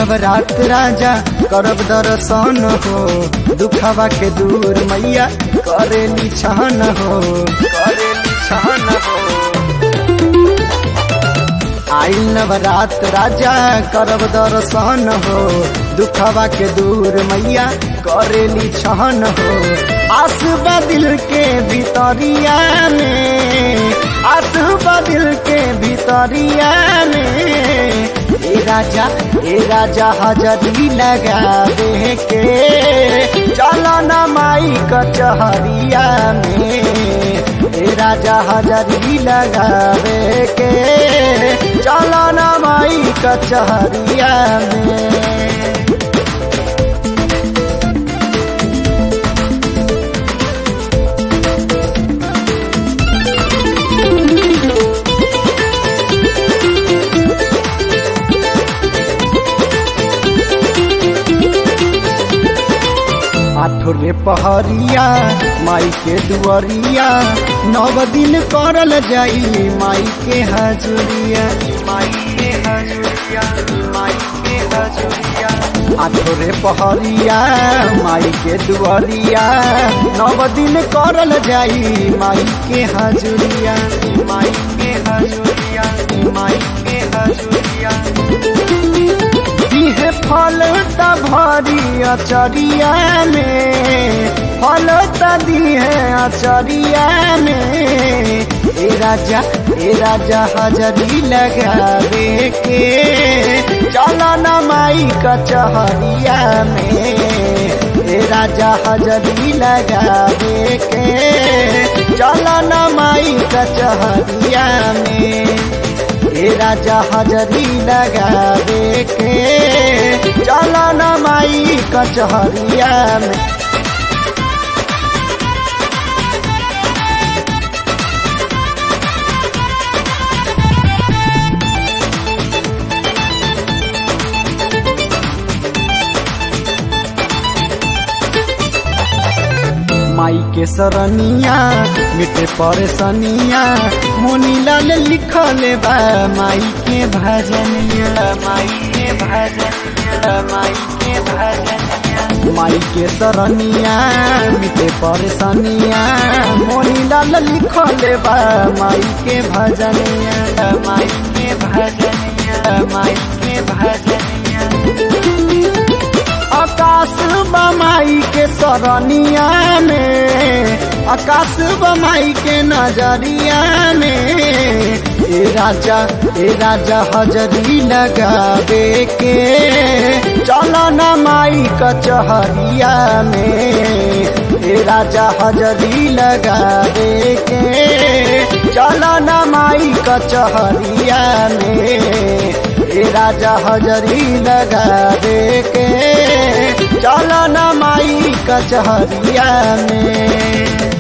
नवरात राजा करब दर्शन हो दुखवा के दूर मैया करेली छान हो करेली छान हो आइल नवरात राजा करब दर्शन हो दुखवा के दूर मैया करेली छहन हो आसबा दिल के भितरिया में आसबा दिल के भितरिया में ए राजा ए राजा हजरी लगा दे के चलो न माई कचहरिया में ए राजा हजरी लगावे के चलो न माई कचहरिया में आठोरे पहरिया माई के दुआरिया नव दिन करल जाई माई के हजूरिया माई के हजूरिया माई के हजूरिया आठोरे पहरिया माई के दुआरिया नव दिन करल जाई माई के हजूरिया माई के हजूरिया माई के हजूरिया दिहे फल त भरी अचरिया में फल त दिहे अचरिया में ए राजा ए राजा हजरी लगावे के चल न माई कचहरिया में ए राजा हजरी लगावे के चल न माई कचहरिया में ए राजा हजरी लगावे के चल न माई कचहरिया में माई के सरनिया मिटे परेशानिया मोनीलाल लिखल बा माई के भजनिया माई के भजनिया माई के भजनिया माई के सरनिया मिटे परेशानिया मोनीलाल लिखल बा माई के भजनिया माई के भजनिया माई के भजनिया आकाश बमाई के सरनिया में आकाश बमाई के नजरिया में ए राजा ए राजा हजरी लगावे के चलो न माई कचहरिया में ए राजा हजरी लगावे के चलो न माई कचहरिया में ए राजा हजरी लगावे के चल न माई कचहरिया में